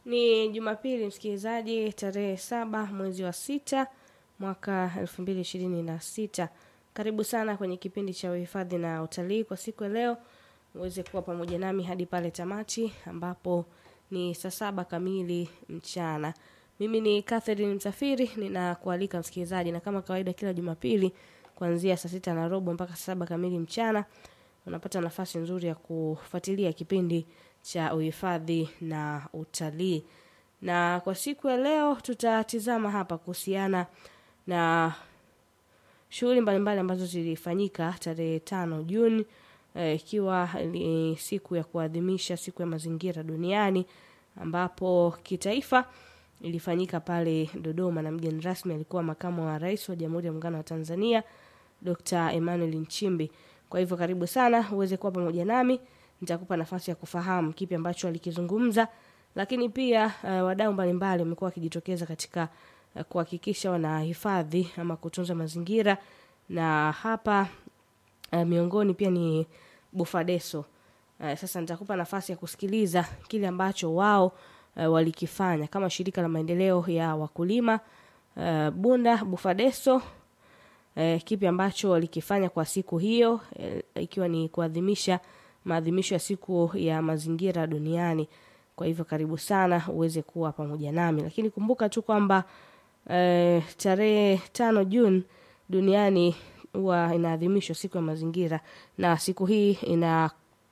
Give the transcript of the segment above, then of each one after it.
Ni Jumapili msikilizaji, tarehe saba mwezi wa sita mwaka elfu mbili ishirini na sita. Karibu sana kwenye kipindi cha uhifadhi na utalii kwa siku ya leo, uweze kuwa pamoja nami hadi pale tamati ambapo ni saa saba kamili mchana. Mimi ni Catherine Msafiri, ninakualika msikilizaji, na kama kawaida kila Jumapili kuanzia saa sita na robo mpaka saa saba kamili mchana unapata nafasi nzuri ya kufuatilia kipindi cha uhifadhi na utalii. Na kwa siku ya leo tutatizama hapa kuhusiana na shughuli mbalimbali ambazo zilifanyika tarehe tano Juni ikiwa eh, ni siku ya kuadhimisha siku ya mazingira duniani ambapo kitaifa ilifanyika pale Dodoma na mgeni rasmi alikuwa makamu wa rais wa Jamhuri ya Muungano wa Tanzania Dr. Emmanuel Nchimbi. Kwa hivyo karibu sana uweze kuwa pamoja nami, nitakupa nafasi ya kufahamu kipi ambacho alikizungumza, lakini pia uh, wadau mbalimbali wamekuwa wakijitokeza katika uh, kuhakikisha wanahifadhi ama kutunza mazingira, na hapa uh, miongoni pia ni Bufadeso. Uh, sasa nitakupa nafasi ya kusikiliza kile ambacho wao uh, walikifanya kama shirika la maendeleo ya wakulima uh, Bunda Bufadeso eh, kipi ambacho walikifanya kwa siku hiyo eh, ikiwa ni kuadhimisha maadhimisho ya siku ya mazingira duniani. Kwa hivyo karibu sana uweze kuwa pamoja nami, lakini kumbuka tu kwamba eh, tarehe tano Juni duniani huwa inaadhimishwa siku ya mazingira, na siku hii ina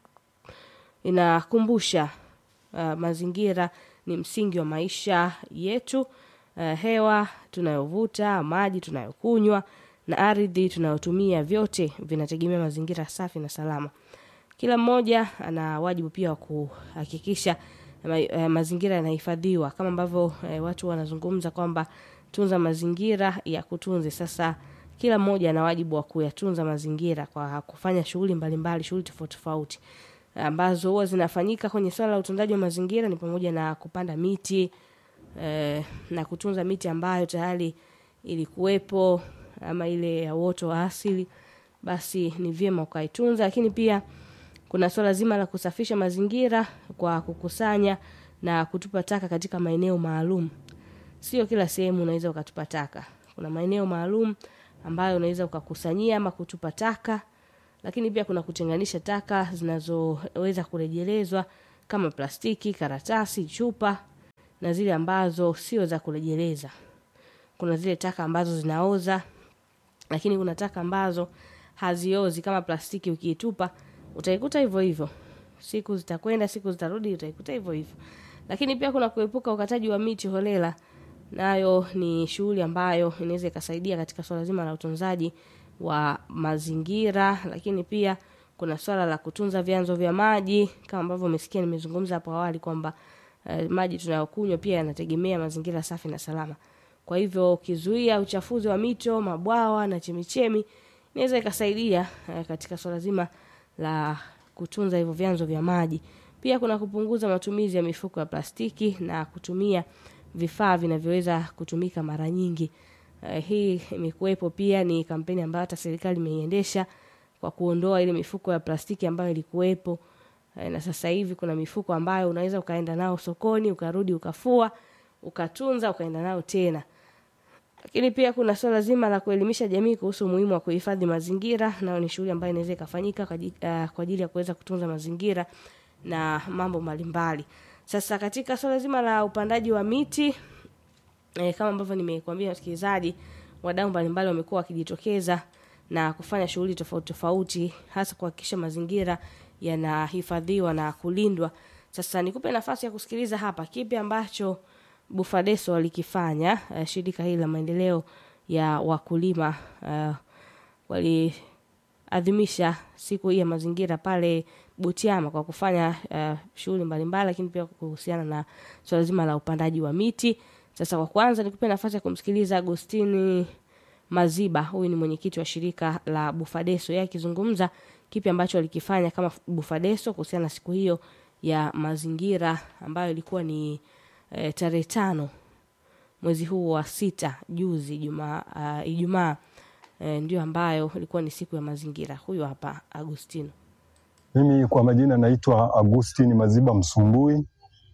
inakumbusha uh, mazingira ni msingi wa maisha yetu. Uh, hewa tunayovuta, maji tunayokunywa na ardhi tunayotumia vyote vinategemea mazingira safi na salama. Kila mmoja ana wajibu pia wa kuhakikisha ma, eh, mazingira yanahifadhiwa kama ambavyo eh, watu wanazungumza kwamba tunza mazingira ya kutunze. Sasa kila mmoja ana wajibu wa kuyatunza mazingira kwa kufanya shughuli mbalimbali, shughuli tofauti tofauti ambazo huwa zinafanyika kwenye swala la utunzaji wa mazingira ni pamoja na kupanda miti eh, na kutunza miti ambayo tayari ilikuwepo ama ile ya uoto wa asili, basi ni vyema ukaitunza. Lakini pia kuna swala zima la kusafisha mazingira kwa kukusanya na kutupa taka katika maeneo maalum. Sio kila sehemu unaweza ukatupa taka. Kuna maeneo maalum ambayo unaweza ukakusanyia ama kutupa taka, lakini pia kuna kutenganisha taka zinazoweza kurejelezwa kama plastiki, karatasi, chupa na zile ambazo sio za kurejeleza. Kuna zile taka ambazo zinaoza lakini kuna taka ambazo haziozi kama plastiki, ukiitupa utaikuta hivyo hivyo, siku zitakwenda, siku zitarudi, utaikuta hivyo hivyo. Lakini pia kuna kuepuka ukataji wa miti holela, nayo ni shughuli ambayo inaweza ikasaidia katika swala zima la utunzaji wa mazingira. Lakini pia kuna swala la kutunza vyanzo vya maji kama ambavyo umesikia nimezungumza hapo awali kwamba eh, maji tunayokunywa pia yanategemea mazingira safi na salama. Kwa hivyo ukizuia uchafuzi wa mito, mabwawa na chemichemi inaweza ikasaidia eh, katika swala zima la kutunza hivyo vyanzo vya maji. Pia kuna kupunguza matumizi ya mifuko ya plastiki na kutumia vifaa vinavyoweza kutumika mara nyingi. Eh, hii imekuwepo pia, ni kampeni ambayo hata serikali imeiendesha kwa kuondoa ile mifuko ya plastiki ambayo ilikuwepo. Eh, na sasa hivi kuna mifuko ambayo unaweza ukaenda nao sokoni, ukarudi ukafua, ukatunza, ukaenda nao tena lakini pia kuna swala zima la kuelimisha jamii kuhusu umuhimu wa kuhifadhi mazingira, nayo ni shughuli ambayo inaweza ikafanyika kwa ajili, uh, kwa ajili ya kuweza kutunza mazingira na mambo mbalimbali. Sasa katika swala zima la upandaji wa miti eh, kama ambavyo nimekuambia msikilizaji, wadau mbalimbali wamekuwa wakijitokeza na kufanya shughuli tofauti tofauti, hasa kuhakikisha mazingira yanahifadhiwa na kulindwa. Sasa nikupe nafasi ya kusikiliza hapa kipi ambacho Bufadeso walikifanya uh, shirika hili la maendeleo ya wakulima uh, waliadhimisha siku hii ya mazingira pale Butiama kwa kufanya uh, shughuli mbalimbali, lakini pia kuhusiana na swala zima la upandaji wa miti. Sasa kwa kwanza nikupe nafasi ya kumsikiliza Agostini Maziba, huyu ni mwenyekiti wa shirika la Bufadeso, yeye akizungumza kipi ambacho walikifanya kama Bufadeso kuhusiana na siku hiyo ya mazingira ambayo ilikuwa ni E, tarehe tano mwezi huu wa sita juzi Ijumaa uh, Ijumaa e, ndio ambayo ilikuwa ni siku ya mazingira. Huyu hapa Agustino. Mimi kwa majina naitwa Agustin Maziba Msumbui,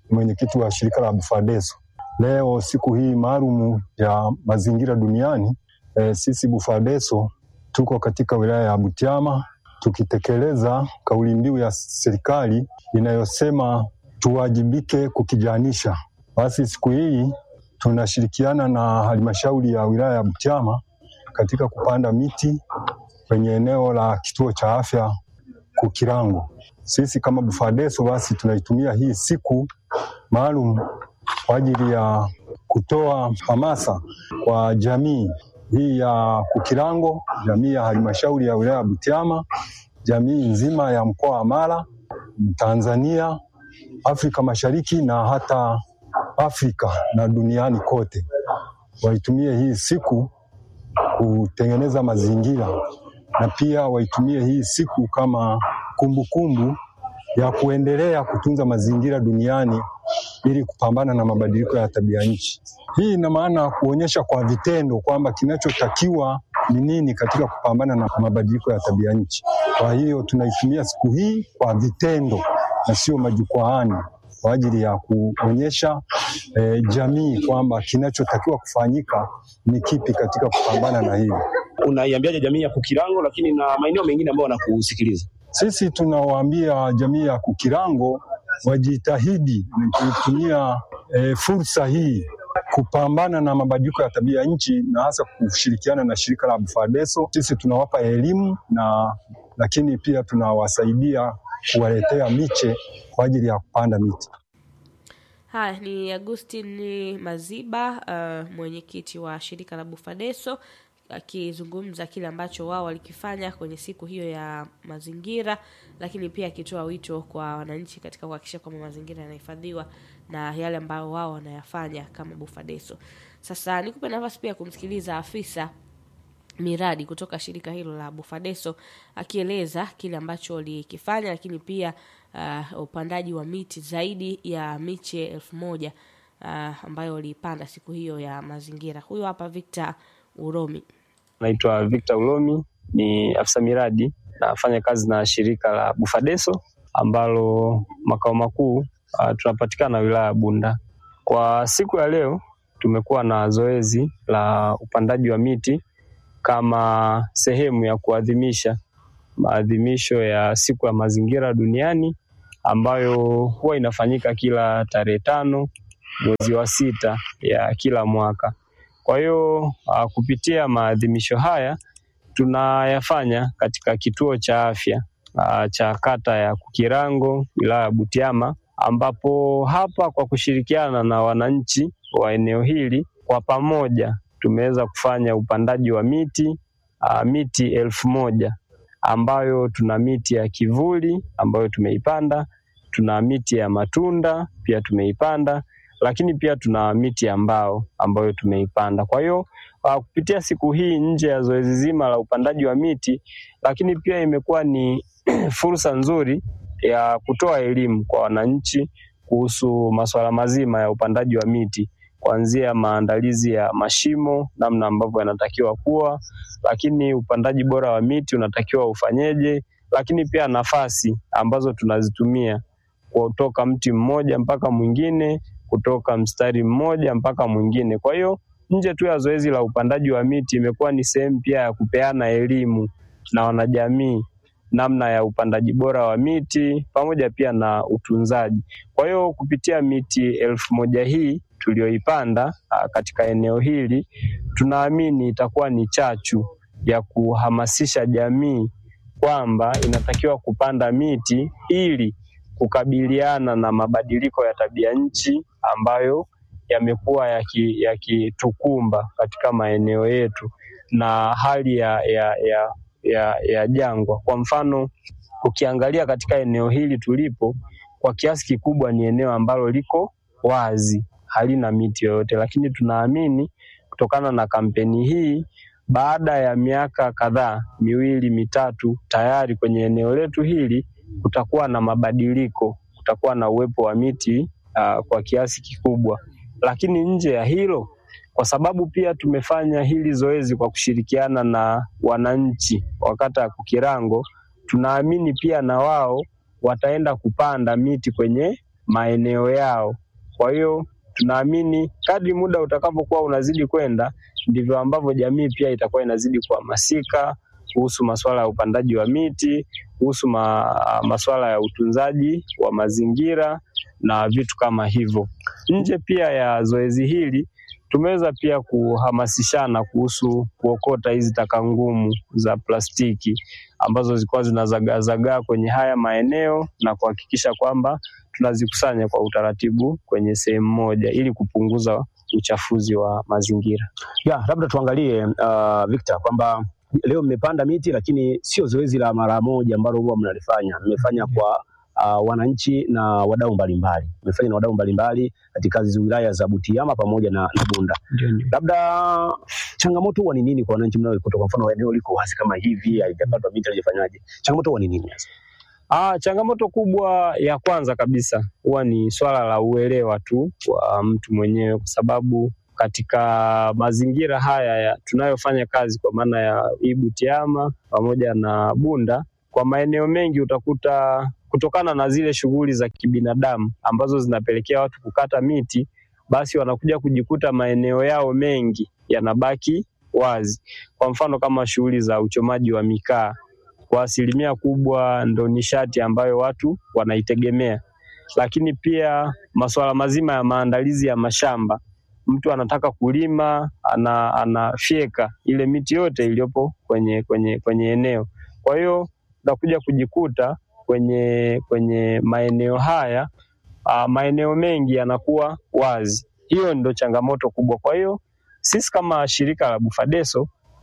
mwenyekiti wa shirika la Bufadeso. Leo siku hii maalum ya mazingira duniani e, sisi Bufadeso tuko katika wilaya ya Butiama tukitekeleza kauli mbiu ya serikali inayosema tuwajibike kukijanisha. Basi siku hii tunashirikiana na halmashauri ya wilaya ya Butiama katika kupanda miti kwenye eneo la kituo cha afya Kukirango. Sisi kama Bufadeso basi tunaitumia hii siku maalum kwa ajili ya kutoa hamasa kwa jamii hii ya Kukirango, jamii ya halmashauri ya wilaya ya Butiama, jamii nzima ya mkoa wa Mara, Tanzania, Afrika Mashariki na hata Afrika na duniani kote, waitumie hii siku kutengeneza mazingira na pia waitumie hii siku kama kumbukumbu kumbu ya kuendelea kutunza mazingira duniani ili kupambana na mabadiliko ya tabia nchi. Hii ina maana kuonyesha kwa vitendo kwamba kinachotakiwa ni nini katika kupambana na mabadiliko ya tabia nchi. Kwa hiyo tunaitumia siku hii kwa vitendo na sio majukwaani kwa ajili ya kuonyesha eh, jamii kwamba kinachotakiwa kufanyika ni kipi katika kupambana na hili. Unaiambiaje jamii ya Kukirango, lakini na maeneo mengine ambayo wanakusikiliza? Sisi tunawaambia jamii ya Kukirango wajitahidi kutumia e, fursa hii kupambana na mabadiliko ya tabia nchi na hasa kushirikiana na shirika la Bufadeso. Sisi tunawapa elimu na lakini pia tunawasaidia kuwaletea miche kwa ajili ya kupanda miti. Haya ni Agustin Maziba, uh, mwenyekiti wa shirika la Bufadeso akizungumza kile ambacho wao walikifanya kwenye siku hiyo ya mazingira, lakini pia akitoa wito kwa wananchi katika kuhakikisha kwamba mazingira yanahifadhiwa na yale ambayo wao wanayafanya kama Bufadeso. Sasa nikupe nafasi pia kumsikiliza afisa miradi kutoka shirika hilo la Bufadeso akieleza kile ambacho walikifanya, lakini pia uh, upandaji wa miti zaidi ya miche elfu moja uh, ambayo waliipanda siku hiyo ya mazingira. Huyo hapa Victor Uromi. Naitwa Victor Ulomi, ni afisa miradi, nafanya kazi na shirika la Bufadeso ambalo makao makuu uh, tunapatikana wilaya ya Bunda. Kwa siku ya leo tumekuwa na zoezi la upandaji wa miti kama sehemu ya kuadhimisha maadhimisho ya siku ya mazingira duniani ambayo huwa inafanyika kila tarehe tano mwezi wa sita ya kila mwaka. Kwa hiyo uh, kupitia maadhimisho haya tunayafanya katika kituo cha afya uh, cha kata ya Kukirango wilaya ya Butiama, ambapo hapa kwa kushirikiana na wananchi wa eneo hili kwa pamoja tumeweza kufanya upandaji wa miti uh, miti elfu moja ambayo tuna miti ya kivuli ambayo tumeipanda, tuna miti ya matunda pia tumeipanda lakini pia tuna miti ya mbao ambayo tumeipanda. Kwa hiyo uh, kupitia siku hii nje ya zoezi zima la upandaji wa miti, lakini pia imekuwa ni fursa nzuri ya kutoa elimu kwa wananchi kuhusu masuala mazima ya upandaji wa miti kuanzia maandalizi ya mashimo, namna ambavyo yanatakiwa kuwa, lakini upandaji bora wa miti unatakiwa ufanyeje, lakini pia nafasi ambazo tunazitumia kutoka mti mmoja mpaka mwingine kutoka mstari mmoja mpaka mwingine. Kwa hiyo nje tu ya zoezi la upandaji wa miti imekuwa ni sehemu pia ya kupeana elimu na wanajamii namna ya upandaji bora wa miti pamoja pia na utunzaji. Kwa hiyo kupitia miti elfu moja hii tuliyoipanda katika eneo hili, tunaamini itakuwa ni chachu ya kuhamasisha jamii kwamba inatakiwa kupanda miti ili kukabiliana na mabadiliko ya tabia nchi ambayo yamekuwa yakitukumba yaki katika maeneo yetu na hali ya, ya, ya, ya, ya jangwa. Kwa mfano, ukiangalia katika eneo hili tulipo, kwa kiasi kikubwa ni eneo ambalo liko wazi, halina miti yoyote, lakini tunaamini kutokana na kampeni hii baada ya miaka kadhaa miwili mitatu, tayari kwenye eneo letu hili kutakuwa na mabadiliko, kutakuwa na uwepo wa miti uh, kwa kiasi kikubwa. Lakini nje ya hilo, kwa sababu pia tumefanya hili zoezi kwa kushirikiana na wananchi wa kata ya Kukirango, tunaamini pia na wao wataenda kupanda miti kwenye maeneo yao. Kwa hiyo tunaamini kadri muda utakavyokuwa unazidi kwenda ndivyo ambavyo jamii pia itakuwa inazidi kuhamasika kuhusu masuala ya upandaji wa miti, kuhusu ma, masuala ya utunzaji wa mazingira na vitu kama hivyo. Nje pia ya zoezi hili tumeweza pia kuhamasishana kuhusu kuokota hizi taka ngumu za plastiki ambazo zilikuwa zinazagaazagaa kwenye haya maeneo na kuhakikisha kwamba tunazikusanya kwa utaratibu kwenye sehemu moja ili kupunguza uchafuzi wa mazingira. Ya, labda tuangalie uh, Victor kwamba leo mmepanda miti lakini sio zoezi la mara moja ambalo huwa mnalifanya. Mmefanya kwa uh, wananchi na wadau mbalimbali. Mmefanya na wadau mbalimbali katika hizo wilaya za Butiama pamoja na, na Bunda. Labda changamoto huwa ni nini kwa wananchi mnaoikuta? Kwa mfano eneo liko wazi kama hivi, haijapandwa miti, haijafanyaje? Changamoto huwa ni nini hasa? Ah, changamoto kubwa ya kwanza kabisa huwa ni swala la uelewa tu wa mtu mwenyewe, kwa sababu katika mazingira haya ya tunayofanya kazi kwa maana ya hii Butiama pamoja na Bunda, kwa maeneo mengi utakuta kutokana na zile shughuli za kibinadamu ambazo zinapelekea watu kukata miti, basi wanakuja kujikuta maeneo yao mengi yanabaki wazi. Kwa mfano kama shughuli za uchomaji wa mikaa kwa asilimia kubwa ndo nishati ambayo watu wanaitegemea, lakini pia masuala mazima ya maandalizi ya mashamba. Mtu anataka kulima, ana, anafyeka ile miti yote iliyopo kwenye, kwenye, kwenye eneo. Kwa hiyo utakuja kujikuta kwenye, kwenye maeneo haya a, maeneo mengi yanakuwa wazi. Hiyo ndo changamoto kubwa. Kwa hiyo sisi kama shirika la Bufadeso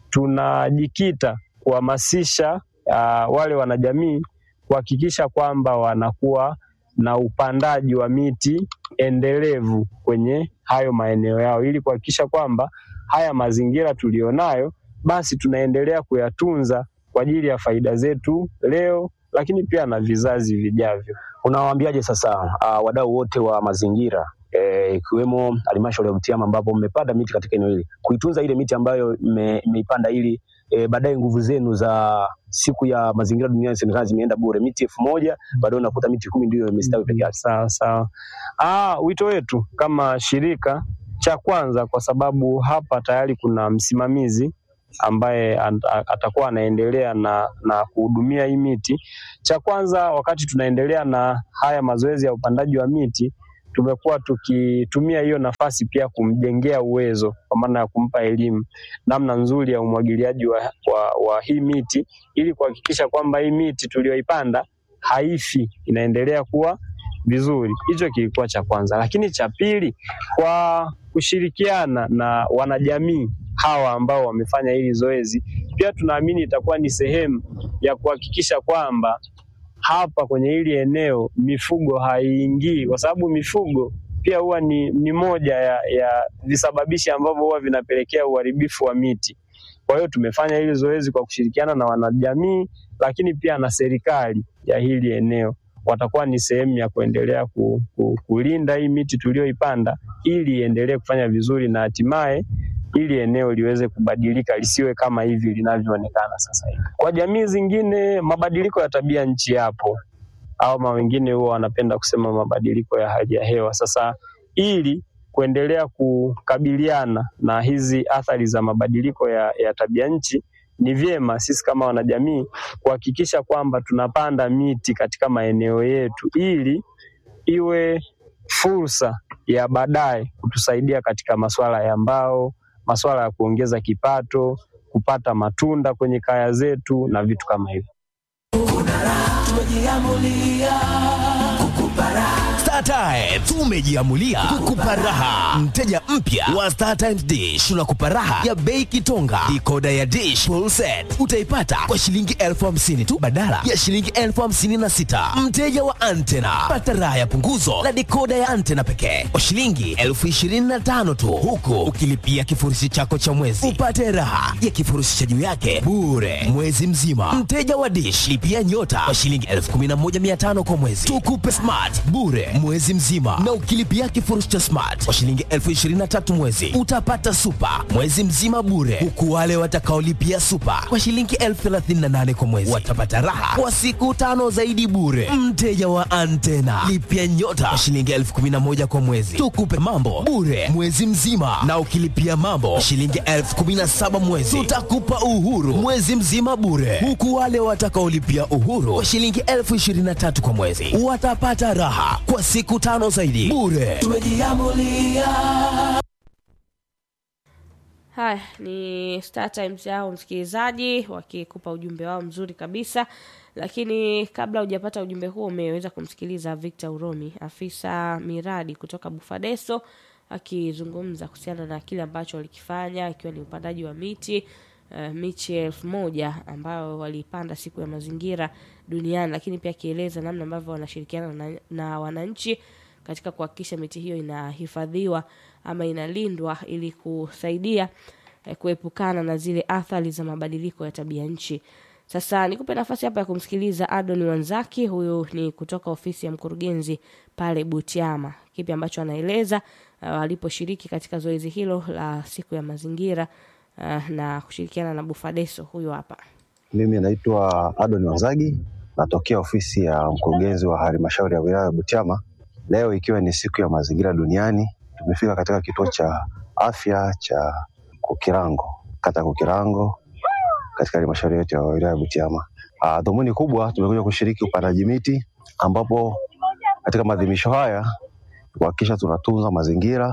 tunajikita kuhamasisha uh, wale wanajamii kuhakikisha kwamba wanakuwa na upandaji wa miti endelevu kwenye hayo maeneo yao ili kuhakikisha kwamba haya mazingira tulionayo basi tunaendelea kuyatunza kwa ajili ya faida zetu leo, lakini pia na vizazi vijavyo. Unawaambiaje sasa uh, wadau wote wa mazingira ikiwemo eh, halmashauri ya Butiama ambapo mmepanda miti katika eneo hili kuitunza ile miti ambayo mmeipanda ili e, baadaye nguvu zenu za siku ya mazingira duniani zionekana zimeenda bure. Miti elfu moja baadaye unakuta miti kumi ndio imestawi peke yake. Sawa sawa. Ah, wito wetu kama shirika, cha kwanza, kwa sababu hapa tayari kuna msimamizi ambaye atakuwa anaendelea na, na kuhudumia hii miti. Cha kwanza, wakati tunaendelea na haya mazoezi ya upandaji wa miti tumekuwa tukitumia hiyo nafasi pia kumjengea uwezo kwa maana ya kumpa elimu namna nzuri ya umwagiliaji wa, wa, wa hii miti ili kuhakikisha kwamba hii miti tuliyoipanda haifi, inaendelea kuwa vizuri. Hicho kilikuwa cha kwanza, lakini cha pili, kwa kushirikiana na wanajamii hawa ambao wamefanya hili zoezi, pia tunaamini itakuwa ni sehemu ya kuhakikisha kwamba hapa kwenye hili eneo mifugo haiingii, kwa sababu mifugo pia huwa ni, ni moja ya, ya visababishi ambavyo huwa vinapelekea uharibifu wa miti. Kwa hiyo tumefanya hili zoezi kwa kushirikiana na wanajamii, lakini pia na serikali ya hili eneo watakuwa ni sehemu ya kuendelea ku, ku, kulinda hii miti tuliyoipanda ili iendelee kufanya vizuri na hatimaye ili eneo liweze kubadilika lisiwe kama hivi linavyoonekana sasa hivi. Kwa jamii zingine, mabadiliko ya tabia nchi yapo, au wengine huwa wanapenda kusema mabadiliko ya hali ya hewa. Sasa ili kuendelea kukabiliana na hizi athari za mabadiliko ya, ya tabia nchi, ni vyema sisi kama wanajamii kuhakikisha kwamba tunapanda miti katika maeneo yetu ili iwe fursa ya baadaye kutusaidia katika masuala ya mbao masuala ya kuongeza kipato, kupata matunda kwenye kaya zetu na vitu kama hivyo. StarTimes tumejiamulia kukupa raha. Mteja mpya wa StarTimes Dish tunakupa raha ya bei kitonga. Dikoda ya Dish full set utaipata kwa shilingi elfu hamsini tu badala ya shilingi elfu hamsini na sita. Mteja wa antena pata raha ya punguzo la dikoda ya antena pekee kwa shilingi elfu ishirini na tano tu, huku ukilipia kifurushi chako cha mwezi upate raha ya kifurushi cha juu yake bure mwezi mzima. Mteja wa Dish lipia nyota kwa shilingi elfu kumi na moja mia tano kwa mwezi, tukupe smart bure mwezi mzima, na ukilipia kifurushi cha smart kwa shilingi elfu ishirini na tatu mwezi utapata super mwezi mzima bure, huku wale watakaolipia super kwa shilingi elfu thelathini na nane kwa mwezi watapata raha kwa siku tano zaidi bure. Mteja wa antena lipia nyota kwa shilingi elfu kumi na moja kwa mwezi, tukupe mambo bure mwezi mzima, na ukilipia mambo kwa shilingi elfu kumi na saba mwezi tutakupa uhuru mwezi mzima bure, huku wale watakaolipia uhuru kwa shilingi elfu ishirini na tatu kwa mwezi watapata raha kwa siku tano zaidi bure. Tumejiamulia Haya ni Star Times yao msikilizaji, wakikupa ujumbe wao mzuri kabisa. Lakini kabla hujapata ujumbe huo, umeweza kumsikiliza Victor Uromi, afisa miradi kutoka Bufadeso, akizungumza kuhusiana na kile ambacho walikifanya, ikiwa ni upandaji wa miti uh, miche elfu moja ambayo walipanda siku ya mazingira duniani, lakini pia akieleza namna ambavyo wanashirikiana na, na wananchi katika kuhakikisha miti hiyo inahifadhiwa ama inalindwa ili kusaidia eh, kuepukana na zile athari za mabadiliko ya tabia nchi. Sasa nikupe nafasi hapa ya kumsikiliza Adoni Wanzaki, huyu ni kutoka ofisi ya mkurugenzi pale Butiama, kipi ambacho anaeleza uh, aliposhiriki katika zoezi hilo la siku ya mazingira uh, na kushirikiana na Bufadeso. Huyu hapa. Mimi naitwa Adon Wanzagi, natokea ofisi ya mkurugenzi wa halmashauri ya wilaya ya Butiama. Leo ikiwa ni siku ya mazingira duniani, tumefika katika kituo cha afya cha Kukirango, kata ya Kukirango, katika halmashauri yetu ya wilaya ya Butiama. Ah, Dhumuni kubwa tumekuja kushiriki upandaji miti, ambapo katika maadhimisho haya kuhakikisha tunatunza mazingira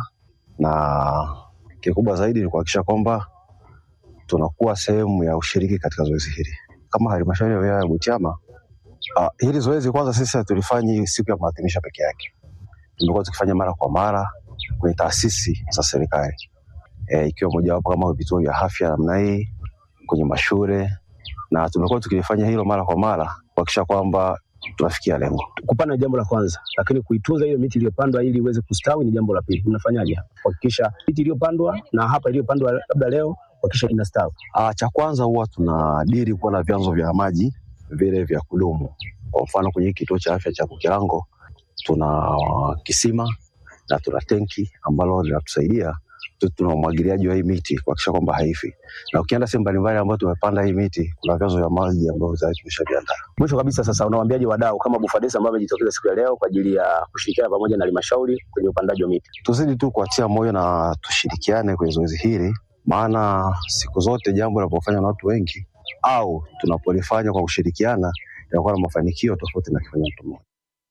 na kikubwa zaidi ni kuhakikisha kwamba tunakuwa sehemu ya ushiriki katika zoezi hili kama halmashauri ya wilaya ya Butiama. Uh, hili zoezi kwanza sisi hatulifanyi siku ya maadhimisho peke yake, tumekuwa tukifanya mara kwa mara kwenye taasisi za serikali e, ikiwa mojawapo kama vituo vya afya namna hii, kwenye mashule, na tumekuwa tukilifanya hilo mara kwa mara kuhakikisha kwamba tunafikia lengo. Kupanda ni jambo la kwanza, lakini kuitunza hiyo miti iliyopandwa ili iweze kustawi ni jambo la pili. Mnafanyaje kuhakikisha miti iliyopandwa na hapa iliyopandwa labda leo kuhakikisha inastawi? Ah, cha kwanza huwa tunadiri kuwa na vyanzo vya maji vile vya kudumu. Kwa mfano kwenye hiki kituo cha afya cha Kukirango tuna kisima na tuna tenki ambalo linatusaidia tu- tuna umwagiliaji wa hii miti kuhakikisha kwamba haifi, na ukienda sehemu mbalimbali ambayo tumepanda hii miti, kuna vyanzo vya maji ambavyo tayari tumeshaviandaa. Mwisho kabisa, sasa unawaambiaje wadau kama Bufadesa ambao wamejitokeza siku ya leo kwa ajili ya kushirikiana pamoja na halmashauri kwenye upandaji wa miti? Tuzidi tu kuatia moyo na tushirikiane kwenye zoezi hili, maana siku zote jambo linapofanywa na watu wengi au tunapolifanya kwa kushirikiana inakuwa na mafanikio tofauti na kifanya mtu mmoja.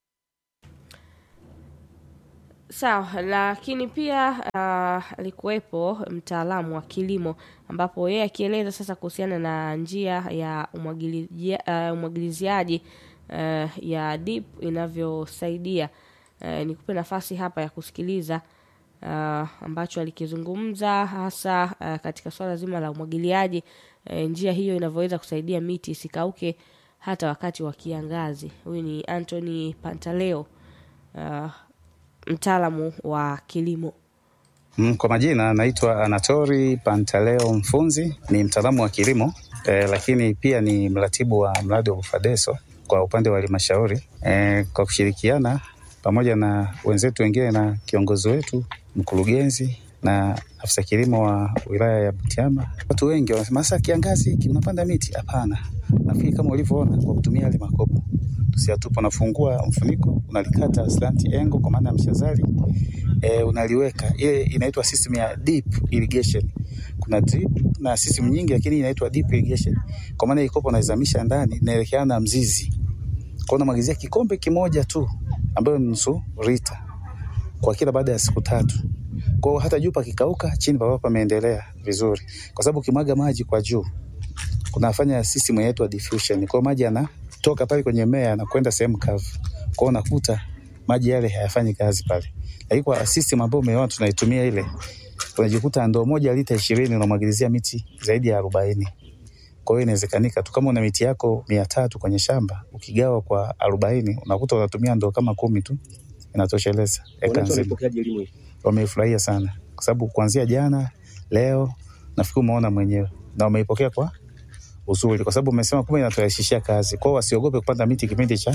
Sawa, lakini pia uh, alikuwepo mtaalamu wa kilimo ambapo yeye akieleza sasa kuhusiana na njia ya umwagilizia- uh, umwagiliziaji uh, ya DIP inavyosaidia. Uh, nikupe nafasi hapa ya kusikiliza uh, ambacho alikizungumza hasa uh, katika swala zima la umwagiliaji uh, njia hiyo inavyoweza kusaidia miti isikauke hata wakati wa kiangazi. Huyu ni Anthony Pantaleo uh, mtaalamu wa kilimo. Mm, Kwa majina naitwa Anatori Pantaleo Mfunzi, ni mtaalamu wa kilimo eh, lakini pia ni mratibu wa mradi wa Bufadeso kwa upande wa halmashauri eh, kwa kushirikiana pamoja na wenzetu wengine na kiongozi wetu mkurugenzi na afisa kilimo wa wilaya ya Butiama. Watu wengi wanasema sasa kiangazi hiki unapanda miti? Hapana, nafikiri kama ulivyoona kwa kutumia yale makopo tusiatupa, unafungua mfuniko unalikata slant angle kwa maana ya mshazali e, unaliweka ile inaitwa system ya deep irrigation. Kuna drip na system nyingi, lakini inaitwa deep irrigation kwa maana ikopo unaizamisha ndani inaelekeana na mzizi, kwa unamwagizia kikombe kimoja tu ambayo ni nusu lita kwa kila baada ya siku tatu. Kwa hiyo hata juu pakikauka, chini papa pameendelea vizuri, kwa sababu ukimwaga maji kwa juu kunafanya system inaitwa diffusion. Kwa hiyo maji yanatoka pale kwenye mmea yanakwenda sehemu kavu, kwa hiyo unakuta maji yale hayafanyi kazi pale, lakini kwa system ambayo umeona tunaitumia ile, unajikuta ndoo moja lita ishirini unamwagilizia miti zaidi ya arobaini. Kwa hiyo inawezekanika tu kama una miti yako mia tatu kwenye shamba ukigawa kwa arobaini unakuta unatumia ndoo kama kumi tu inatosheleza eka Wananchi nzima. wanapokeaje elimu hii? Wameifurahia sana kwa sababu kuanzia jana, leo nafikiri umeona mwenyewe na wameipokea kwa uzuri, kwa sababu umesema kumbe inaturahisishia kazi. Kwa hiyo wasiogope kupanda miti kipindi cha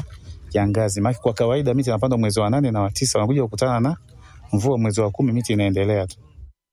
kiangazi. Maana kwa kawaida miti inapandwa mwezi wa nane na wa tisa, wanakuja kukutana na mvua mwezi wa kumi, miti inaendelea tu.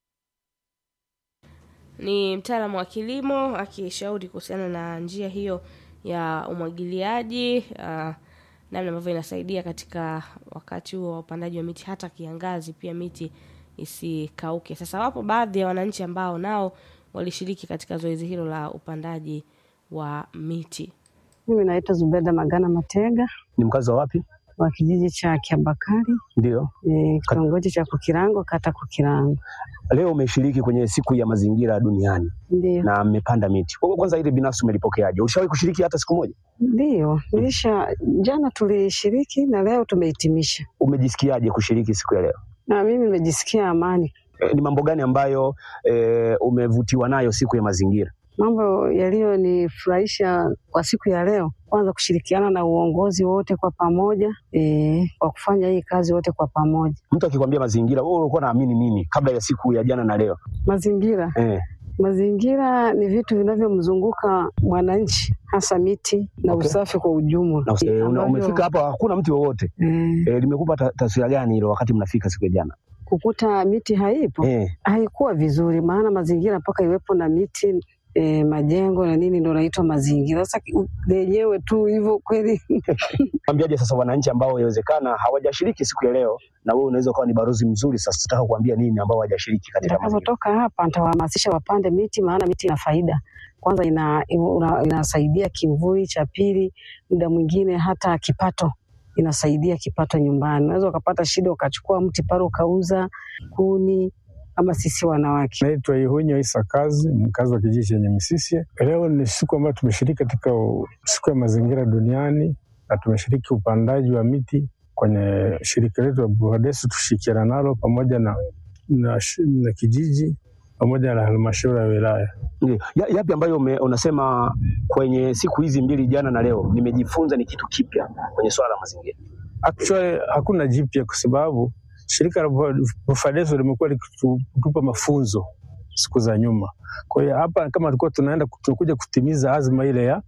Ni mtaalamu wa kilimo akishauri kuhusiana na njia hiyo ya umwagiliaji uh, namna ambavyo inasaidia katika wakati huo wa upandaji wa miti hata kiangazi pia miti isikauke. Sasa wapo baadhi ya wananchi ambao nao walishiriki katika zoezi hilo la upandaji wa miti. Mimi naitwa Zubeda Magana Matega Ni mkazi wa wapi? wa kijiji cha Kiabakari Ndio. e, kitongoji cha Kukirango kata Kukirango. Leo umeshiriki kwenye siku ya mazingira duniani Ndio, na mmepanda miti. Kwa- Kwanza ile binafsi umelipokeaje? Ulishawahi kushiriki hata siku moja? ndio nilisha jana tulishiriki na leo tumehitimisha, Umejisikiaje kushiriki siku ya leo? na mimi nimejisikia amani. E, ni mambo gani ambayo e, umevutiwa nayo siku ya mazingira? Mambo yaliyonifurahisha kwa siku ya leo, kwanza kushirikiana na uongozi wote kwa pamoja e, kwa kufanya hii kazi wote kwa pamoja. Mtu akikwambia mazingira, wewe ulikuwa naamini nini kabla ya siku ya jana na leo? Mazingira Eh, mazingira ni vitu vinavyomzunguka mwananchi, hasa miti na Okay. usafi kwa ujumla. na, e, una, ambavyo- umefika hapa hakuna mti wowote. Eh, E, limekupa ta, taswira gani hilo wakati mnafika siku ya jana? kukuta miti haipo Eh, haikuwa vizuri, maana mazingira mpaka iwepo na miti e, majengo na nini ndo naitwa mazingira. Sasa ki- lenyewe tu hivyo kweli Mwambiaje sasa wananchi ambao yawezekana hawajashiriki siku ya leo, na wewe unaweza ukawa ni balozi mzuri sasa, tutaka kuambia nini ambao hawajashiriki katika mazingira? Nitakapotoka hapa nitawahamasisha wapande miti, maana miti ina faida. Kwanza ina, ina, inasaidia kimvuli, cha pili muda mwingine hata kipato inasaidia kipato nyumbani. Unaweza ukapata shida ukachukua mti pale ukauza kuni, kama sisi wanawake. Naitwa Ihunyo Isa Kazi, mkazi wa kijiji chenye Misisye. Leo ni siku ambayo tumeshiriki katika u- siku ya mazingira duniani na tumeshiriki upandaji wa miti kwenye shirika letu la Buhadesu, tushirikiana nalo pamoja na, na, shi- na kijiji pamoja na halmashauri ya wilaya. Ndiyo. Ya, yapi ambayo ume, unasema kwenye siku hizi mbili jana na leo nimejifunza ni kitu kipya kwenye swala la mazingira? Actually hakuna jipya kwa sababu shirika la Bufadeso limekuwa likitupa mafunzo siku za nyuma. Kwa hiyo hapa kama tulikuwa tunaenda tunakuja kutimiza azma ile ya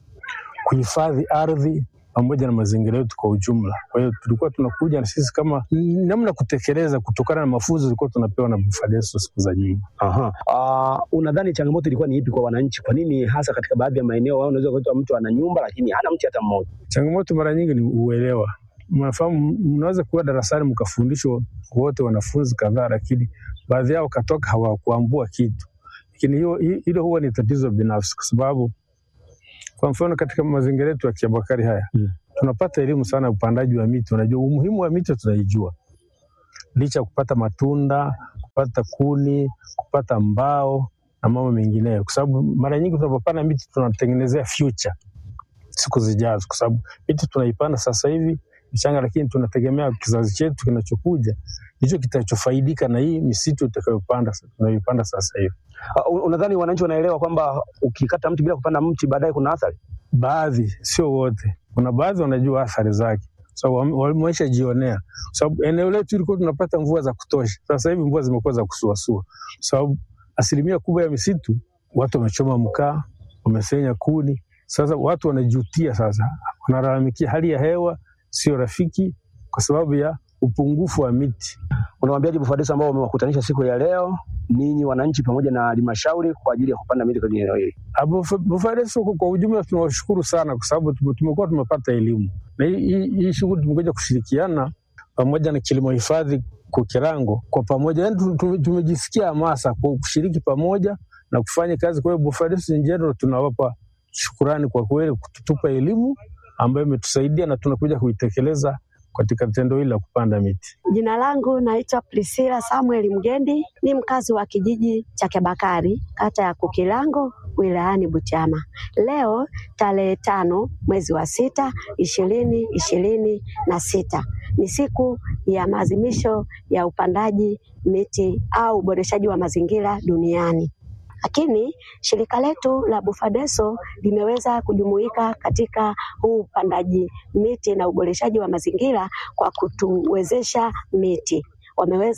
kuhifadhi ardhi pamoja na mazingira yetu kwa ujumla. Kwa hiyo tulikuwa tunakuja na sisi kama namna kutekeleza kutokana na mafunzo tulikuwa tunapewa na Bufadeso siku za nyuma. Aha. Uh, unadhani changamoto ilikuwa ni ipi kwa wananchi? Kwa nini hasa katika baadhi ya maeneo wao unaweza kukuta mtu ana nyumba lakini hana mti hata mmoja? Changamoto mara nyingi ni uelewa. Mnafahamu, mnaweza kuwa darasani mkafundishwa wote wanafunzi kadhaa, lakini baadhi yao katoka hawakuambua kitu, lakini hiyo hi- hilo huwa ni tatizo binafsi, kwa sababu kwa mfano katika mazingira yetu ya Kiabakari haya Mm. tunapata elimu sana ya upandaji wa miti. Unajua umuhimu wa miti tunaijua, licha ya kupata matunda, kupata kuni, kupata mbao na mambo mengineyo, kwa sababu mara nyingi tunapopanda miti tunatengenezea future siku zijazo, kwa sababu miti tunaipanda sasa hivi michanga, lakini tunategemea kizazi chetu kinachokuja ndicho kitachofaidika na hii misitu itakayopanda tunayoipanda sasa hivi. Uh, unadhani wananchi wanaelewa kwamba ukikata mti bila kupanda mti baadaye kuna athari? Baadhi, sio wote, kuna baadhi wanajua athari zake, so, wameisha jionea, sababu eneo letu ilikuwa tunapata mvua za kutosha. Sasa hivi mvua zimekuwa za kusuasua, sababu asilimia kubwa ya misitu watu wamechoma mkaa, wamesenya kuni. Sasa watu wanajutia, sasa wanalalamikia hali ya hewa sio rafiki kwa sababu ya upungufu wa miti. Unawaambiaje Bufadeso ambao wamewakutanisha siku ya leo ninyi wananchi pamoja na halmashauri kwa ajili ya kupanda miti kwenye eneo hili? Bufadeso kwa ujumla tunawashukuru sana kwa sababu tume- tumekuwa tumepata elimu na hii- hii hii shughuli tumekuja kushirikiana pamoja na kilimo hifadhi Kukirango kwa pamoja, yani tu- tu- tumejisikia hamasa kwa kushiriki pamoja na kufanya kazi. Kwa hiyo Bufadeso in general tunawapa shukurani kwa kweli kutupa elimu ambayo imetusaidia na tunakuja kuitekeleza katika tendo hili la kupanda miti. Jina langu naitwa Priscilla Samuel Mgendi, ni mkazi wa kijiji cha Kebakari, kata ya Kukilango, wilayani Butiama. Leo tarehe tano mwezi wa sita ishirini ishirini na sita ni siku ya maadhimisho ya upandaji miti au uboreshaji wa mazingira duniani. Lakini shirika letu la Bufadeso limeweza kujumuika katika huu upandaji miti na uboreshaji wa mazingira kwa kutuwezesha miti. Wameweza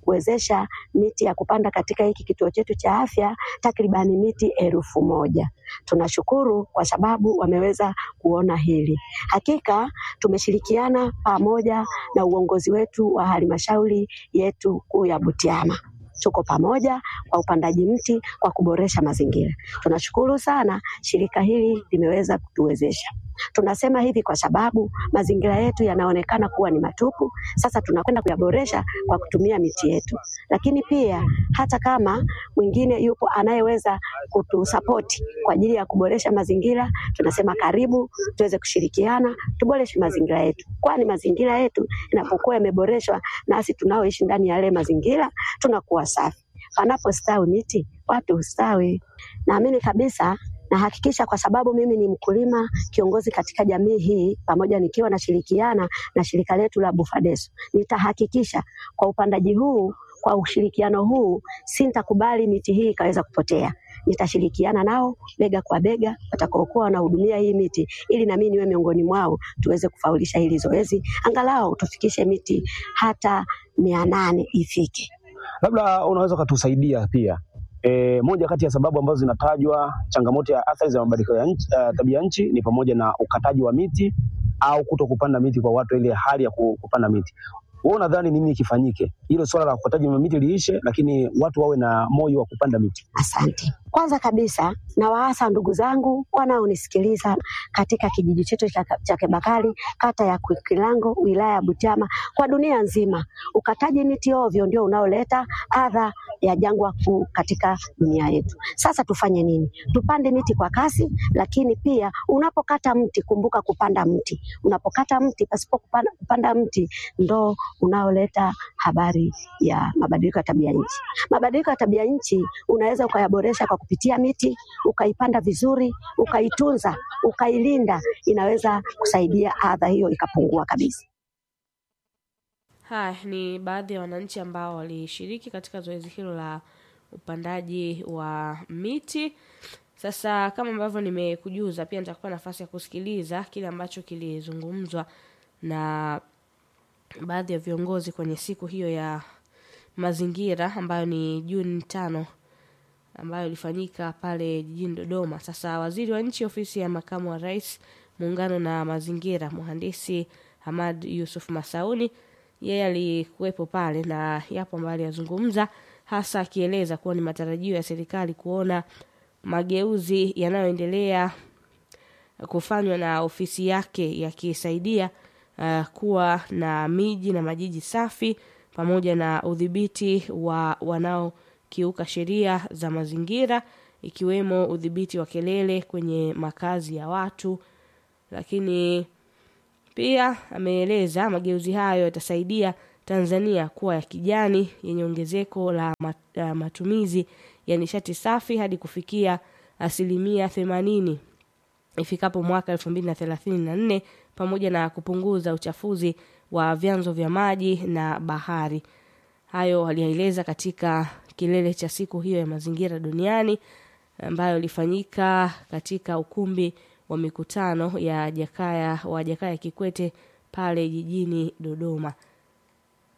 kuwezesha miti ya kupanda katika hiki kituo chetu cha afya takribani miti elfu moja. Tunashukuru kwa sababu wameweza kuona hili. Hakika tumeshirikiana pamoja na uongozi wetu wa halmashauri yetu kuu ya Butiama tuko pamoja kwa upandaji mti kwa kuboresha mazingira. Tunashukuru sana shirika hili limeweza kutuwezesha. Tunasema hivi kwa sababu mazingira yetu yanaonekana kuwa ni matupu. Sasa tunakwenda kuyaboresha kwa kutumia miti yetu, lakini pia hata kama mwingine yupo anayeweza kutusapoti kwa ajili ya kuboresha mazingira, tunasema karibu tuweze kushirikiana, tuboreshe mazingira yetu, kwani mazingira yetu inapokuwa yameboreshwa, nasi tunaoishi ndani ya yale mazingira tunakuwa safi. Panapostawi miti, watu hustawi. Naamini kabisa nahakikisha kwa sababu mimi ni mkulima kiongozi katika jamii hii, pamoja nikiwa nashirikiana na shirika letu la Bufadeso, nitahakikisha kwa upandaji huu, kwa ushirikiano huu, sintakubali miti hii ikaweza kupotea. Nitashirikiana nao bega kwa bega, watakaokuwa wanahudumia hii miti, ili na mimi niwe miongoni mwao, tuweze kufaulisha hili zoezi, angalau tufikishe miti hata mia nane ifike. Labda unaweza ukatusaidia pia E, moja kati ya sababu ambazo zinatajwa changamoto ya athari za mabadiliko ya nchi, uh, tabia nchi ni pamoja na ukataji wa miti au kuto kupanda miti kwa watu, ile hali ya ku- kupanda miti. Wewe unadhani nini kifanyike? Hilo swala la ukataji wa miti liishe, lakini watu wawe na moyo wa kupanda miti. Asante. Kwanza kabisa nawaasa ndugu zangu wanaonisikiliza katika kijiji chetu cha cha Kebakari, kata ya Kilango, wilaya ya Butiama, kwa dunia nzima. Ukataji miti ovyo ndio unaoleta adha ya jangwa kuu katika dunia yetu. Sasa tufanye nini? Tupande miti kwa kasi, lakini pia unapokata mti kumbuka kupanda mti. Unapokata mti pasipo kupanda, kupanda mti ndo unaoleta habari ya mabadiliko ya tabia nchi. Mabadiliko ya tabia nchi unaweza ukayaboresha kwa kupitia miti, ukaipanda vizuri, ukaitunza, ukailinda, inaweza kusaidia adha hiyo ikapungua kabisa. Haya ni baadhi ya wananchi ambao walishiriki katika zoezi hilo la upandaji wa miti. Sasa kama ambavyo nimekujuza, pia nitakupa nafasi ya kusikiliza kile ambacho kilizungumzwa na baadhi ya viongozi kwenye siku hiyo ya mazingira ambayo ni Juni tano ambayo ilifanyika pale jijini Dodoma. Sasa waziri wa nchi ofisi ya makamu wa rais muungano na mazingira, mhandisi Hamad Yusuf Masauni, yeye alikuwepo pale na yapo ambayo aliyazungumza, hasa akieleza kuwa ni matarajio ya serikali kuona mageuzi yanayoendelea kufanywa na ofisi yake yakisaidia uh, kuwa na miji na majiji safi pamoja na udhibiti wa wanaokiuka sheria za mazingira ikiwemo udhibiti wa kelele kwenye makazi ya watu lakini pia ameeleza mageuzi hayo yatasaidia Tanzania kuwa ya kijani yenye ongezeko la mat- la matumizi ya nishati safi hadi kufikia asilimia themanini ifikapo mwaka elfu mbili na thelathini na nne pamoja na kupunguza uchafuzi wa vyanzo vya maji na bahari. Hayo aliyaeleza katika kilele cha siku hiyo ya mazingira duniani ambayo ilifanyika katika ukumbi wa mikutano ya Jakaya wa Jakaya Kikwete pale jijini Dodoma.